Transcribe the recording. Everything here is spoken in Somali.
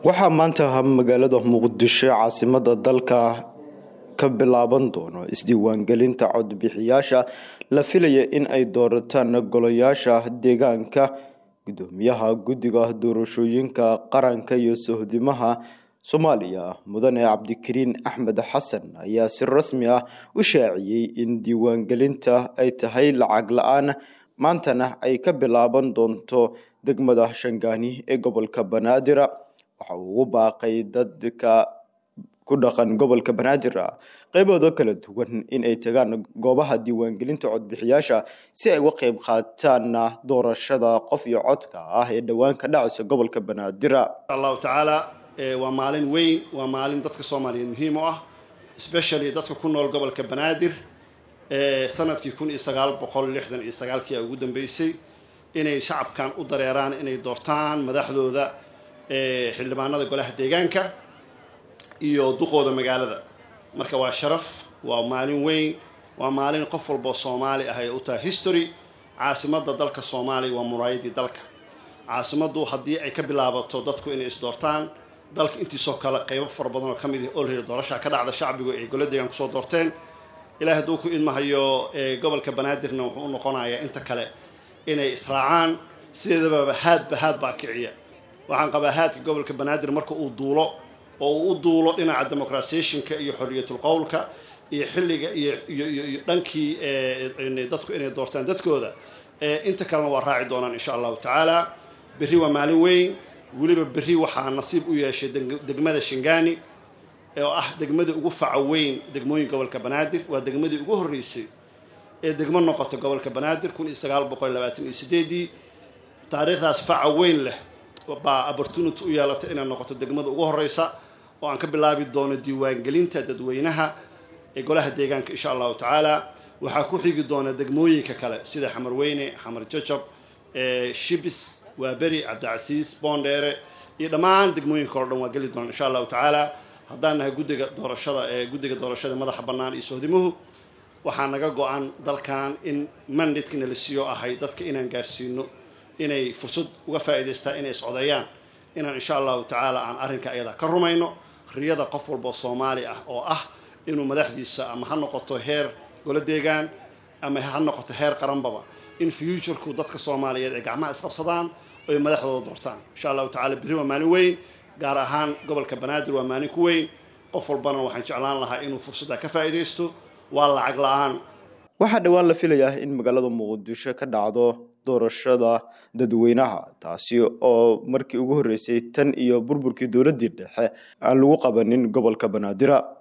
waxaa maanta magaalada muqdisho caasimada dalka ka bilaaban doono isdiiwaangelinta codbixiyaasha la filaya in ay doorataan golayaasha deegaanka gudoomiyaha guddiga doorashooyinka qaranka iyo sohdimaha soomaaliya mudane cabdikariin axmed xasan ayaa si rasmi ah u shaaciyey in diiwaangelinta ay tahay lacag la-aan maantana ay ka bilaaban doonto degmada shangaani ee gobolka banaadir waxa uu ugu baaqay dadka ku dhaqan gobolka banaadir qeybooda kala duwan in ay tagaan goobaha diiwaangelinta codbixiyaasha si ay uga qeyb qaataan doorashada qof iyo codka ah ee dhowaan ka dhacaysa gobolka banaadir allahu tacaala waa maalin weyn waa maalin dadka soomaaliyeed muhiim u ah especially dadka ku nool gobolka banaadir sanadkii kun iyo sagaal boqol lixdan iyo sagaalkii ugu dambeysay inay shacabkan u dareeraan inay doortaan madaxdooda xildhibaanada golaha deegaanka iyo duqooda magaalada marka waa sharaf waa maalin weyn waa maalin qof walboo soomaali ah ay u tahay history caasimadda dalka soomaaliya waa muraayadii dalka caasimaddu haddii ay ka bilaabato dadku inay isdoortaan dalka intiisoo kale qeybo fara badan oo ka mid ah olready doorashaa ka dhacda shacbigu ay gola deegaan kusoo doorteen ilaahay hadduu ku idmahayo gobolka banaadirna wuxuu u noqonayaa inta kale inay israacaan sideedababa haadba haad baa kiciya waxaan qabaa haadka gobolka banaadir marka uu duulo oo uu u duulo dhinaca democratizationka iyo xorriyatul qowlka iyo xilliga iyo iyo dhankii dadku inay doortaan dadkooda inta kalena waa raaci doonaan insha allahu tacaala berri waa maalin weyn weliba berri waxaa nasiib u yeeshay degmada shingani oo ah degmada ugu faca weyn degmooyin gobolka banaadir waa degmadii ugu horreysay ee degmo noqota gobolka banaadir kun iyo sagaal boqol labaatan iyo sideedii taariikhdaas faca weyn leh baa opportunity u yeelatay inay noqoto degmada ugu horreysa oo aan ka bilaabi doono diiwaangelinta dadweynaha ee golaha deegaanka insha allahu tacaala waxaa ku xigi doona degmooyinka kale sida xamar weyne xamar jajab shibis waaberi cabdicasiis boondheere iyo dhammaan degmooyinka kale o dhan waa geli doona insha allahu tacaala haddaan nahay guddiga doorashada ee guddiga doorashada madaxa bannaan iyo sohdimuhu waxaa naga go-an dalkan in mandatkina la siiyo ahay dadka inaan gaarsiino inay fursad uga faa'iidaystaan inay iscodeeyaan inaan insha allahu tacaala aan arrinka ayada ka rumayno riyada qof walboo soomaali ah oo ah inuu madaxdiisa ama ha noqoto heer golo deegaan ama ha noqoto heer qaranbaba in futureku dadka soomaaliyeed ay gacmaha isqabsadaan oo ay madaxdooda doortaan insha allahu tacala berri waa maalin weyn gaar ahaan gobolka banaadir waa maalin ku weyn qof walbana waxaan jeclaan lahaa inuu fursadda ka faa'iidaysto waa lacag la-aan waxaa dhowaan la filayaa in magaalada muqdisho ka dhacdo doorashada dadweynaha taasi oo markii ugu horreysay tan iyo burburkii dowladdii dhexe aan lagu qabanin gobolka banaadir